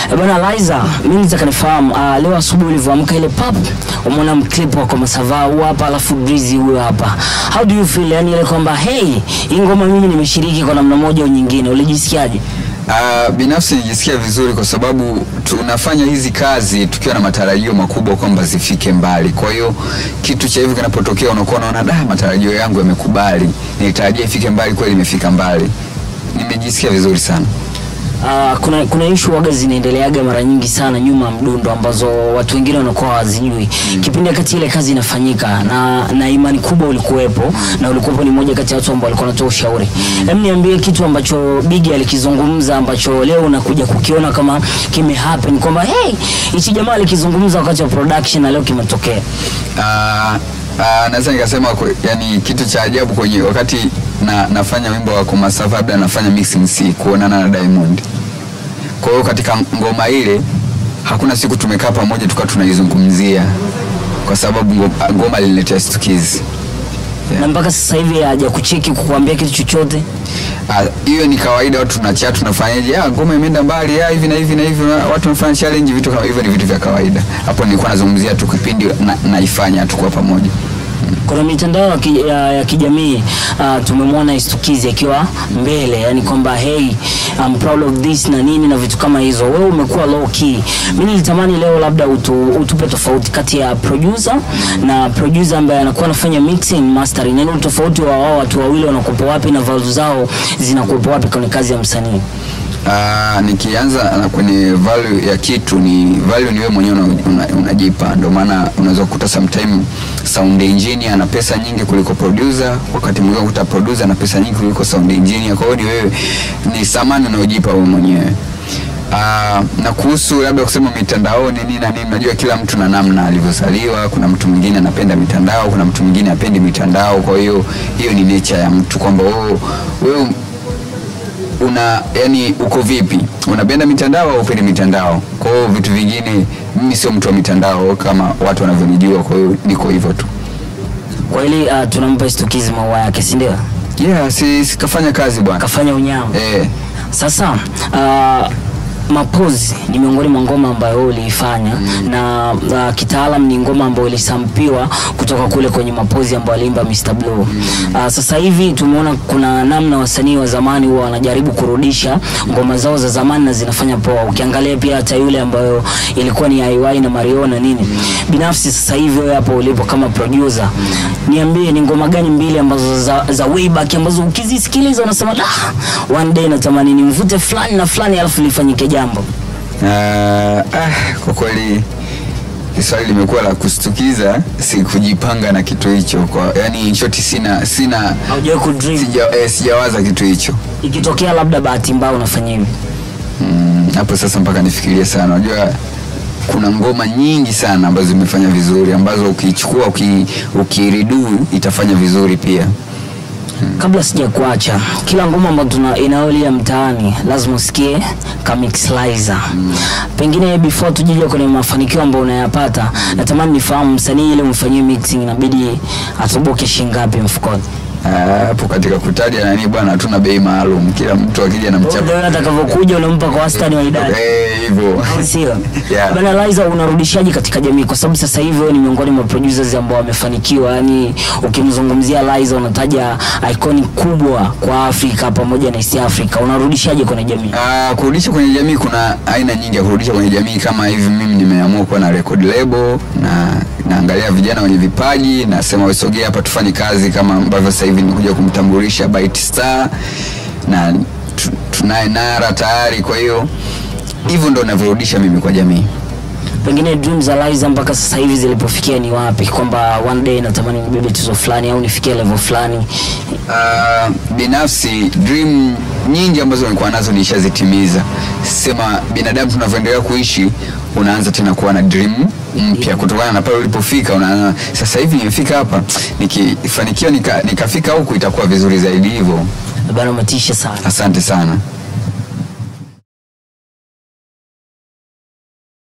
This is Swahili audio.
Eh, Bwana Liza, mimi nitaka nifahamu uh, leo asubuhi ulivyoamka ile pap umeona mclip wako Masava huu hapa alafu Breezy huyo hapa. How do you feel? Yani ile kwamba hey, hii ngoma mimi nimeshiriki kwa namna moja au nyingine. Ulijisikiaje? Uh, binafsi nijisikia vizuri kwa sababu tunafanya hizi kazi tukiwa na matarajio makubwa kwamba zifike mbali. Kwa hiyo kitu cha hivi kinapotokea, unakuwa unaona da, matarajio yangu yamekubali, nilitarajia ifike mbali, kweli imefika mbali. Nimejisikia vizuri sana. Uh, kuna kuna issue waga zinaendeleaga mara nyingi sana nyuma ya mdundo ambazo watu wengine wanakuwa hawazijui. Kipindi wakati ile kazi inafanyika na na imani kubwa ulikuwepo na ulikuwepo ni moja kati ya watu ambao walikuwa wanatoa ushauri. Hem, niambie kitu ambacho Biggie alikizungumza ambacho leo unakuja kukiona kama kime happen kwamba hey, hichi jamaa alikizungumza wakati wa production na leo kimetokea. Uh, uh, naweza nikasema kwe- yani kitu cha ajabu kwenye wakati na, nafanya wimbo wa Komasafa labda nafanya mixing C kuonana na Diamond. Kwa hiyo katika ngoma ile hakuna siku tumekaa pamoja tukawa tunaizungumzia kwa sababu ngo- ngoma lililetea stukizi. Na mpaka sasa hivi haja kucheki kukuambia kitu chochote. Ah, hiyo ni kawaida, watu tunachat tunafanyaje, ah, ngoma imeenda mbali, ah, hivi na hivi na hivi, na watu wanafanya challenge, vitu kama hivyo ni vitu vya kawaida. Hapo nilikuwa nazungumzia tu kipindi na, naifanya tukuwa pamoja. Kuna mitandao ya, ki, ya, ya kijamii uh, tumemwona Istukizi akiwa mbele, yani kwamba hey I'm proud of this na nini na vitu kama hizo. Wewe umekuwa low key. Mimi nilitamani leo labda utu, utupe tofauti kati ya producer na producer ambaye anakuwa anafanya mixing mastering, yani tofauti wa wao watu wawili wanakupa wapi na values zao zinakupa wapi kwenye kazi ya msanii. Uh, nikianza na kwenye value ya kitu ni value ni wewe mwenyewe unajipa una, unajipa. ndio maana unaweza kukuta sometime sound engineer ana pesa nyingi kuliko producer, wakati mwingine unakuta producer ana pesa nyingi kuliko sound engineer. Kwa hiyo ni wewe, ni samani unayojipa wewe mwenyewe. Uh, na kuhusu labda kusema mitandaoni nini na nini, najua kila mtu na namna alivyozaliwa. Kuna mtu mwingine anapenda mitandao, kuna mtu mwingine apendi mitandao. Kwa hiyo hiyo ni nature ya mtu kwamba wewe wewe una yani uko vipi unapenda mitandao au upendi mitandao kwa hiyo vitu vingine mimi sio mtu wa mitandao kama watu wanavyonijua kwa hiyo niko hivyo tu Kwa hili uh, tunampa Istukizi maua yake, si ndio? yeah si, si kafanya kazi bwana Kafanya unyama. eh, Sasa uh, mapozi ni miongoni mwa ngoma ambayo wewe uliifanya na uh, kitaalam ni ngoma ambayo ilisampiwa kutoka kule kwenye mapozi ambayo aliimba Mr Blue. Uh, sasa hivi tumeona kuna namna wasanii wa zamani huwa wanajaribu kurudisha ngoma zao za zamani na zinafanya poa. Ukiangalia pia hata yule ambayo ilikuwa ni IY na Mario na nini. Binafsi sasa hivi wewe hapo ulipo kama producer, niambie ni ngoma gani mbili ambazo za, za way back ambazo ukizisikiliza unasema ah, one day natamani nimvute fulani na fulani alafu lifanyike jambo. uh, ah, kwa kweli swali limekuwa la kustukiza sikujipanga na kitu hicho kwa yani shoti sina sina Haujawahi kudream sija, eh, sijawaza kitu hicho ikitokea labda bahati mbaya unafanya hivi. Mm, hapo sasa mpaka nifikirie sana unajua kuna ngoma nyingi sana ambazo zimefanya vizuri ambazo ukiichukua uki, ukiridu itafanya vizuri pia Kabla sija kuacha, kila ngoma ambayo tuna inayolia mtaani lazima usikie Kamix Liza. Pengine before tujije kwenye mafanikio ambayo unayapata, natamani nifahamu msanii ile umfanyie mixing inabidi atoboke shilingi ngapi mfukoni? Ah, hapo katika kutaja nani bwana hatuna bei maalum kila mtu akija na mchapa Ndio atakavyokuja unampa kwa wastani wa idadi. Eh, hivyo Sio. Yeah. Bana Liza unarudishaje katika jamii kwa sababu sasa hivi wewe ni miongoni mwa producers ambao wamefanikiwa. Yaani ukimzungumzia Liza unataja iconic kubwa kwa Afrika pamoja na East Africa. Unarudishaje kwenye jamii? Ah, kurudisha kwenye jamii kuna aina nyingi ya kurudisha kwenye jamii kama hivi mimi nimeamua kuwa na record label na naangalia vijana wenye vipaji nasema wasogee hapa tufanye kazi kama ambavyo sasa hivi nimekuja kumtambulisha Bright Star na tu- tunaye Nara tayari kwa hiyo hivyo ndo navyorudisha mimi kwa jamii Pengine dreams za Liza mpaka sasa hivi zilipofikia ni wapi? Kwamba one day natamani nibebe tuzo fulani au nifikie level fulani. Uh, binafsi dream nyingi ambazo nilikuwa nazo nishazitimiza. Sema binadamu tunavyoendelea kuishi, unaanza tena kuwa na dream mpya kutokana na pale ulipofika. Unaona sasa hivi nimefika hapa, nikifanikiwa nika, nikafika huku itakuwa vizuri zaidi hivyo. Bana umetisha sana. Asante sana.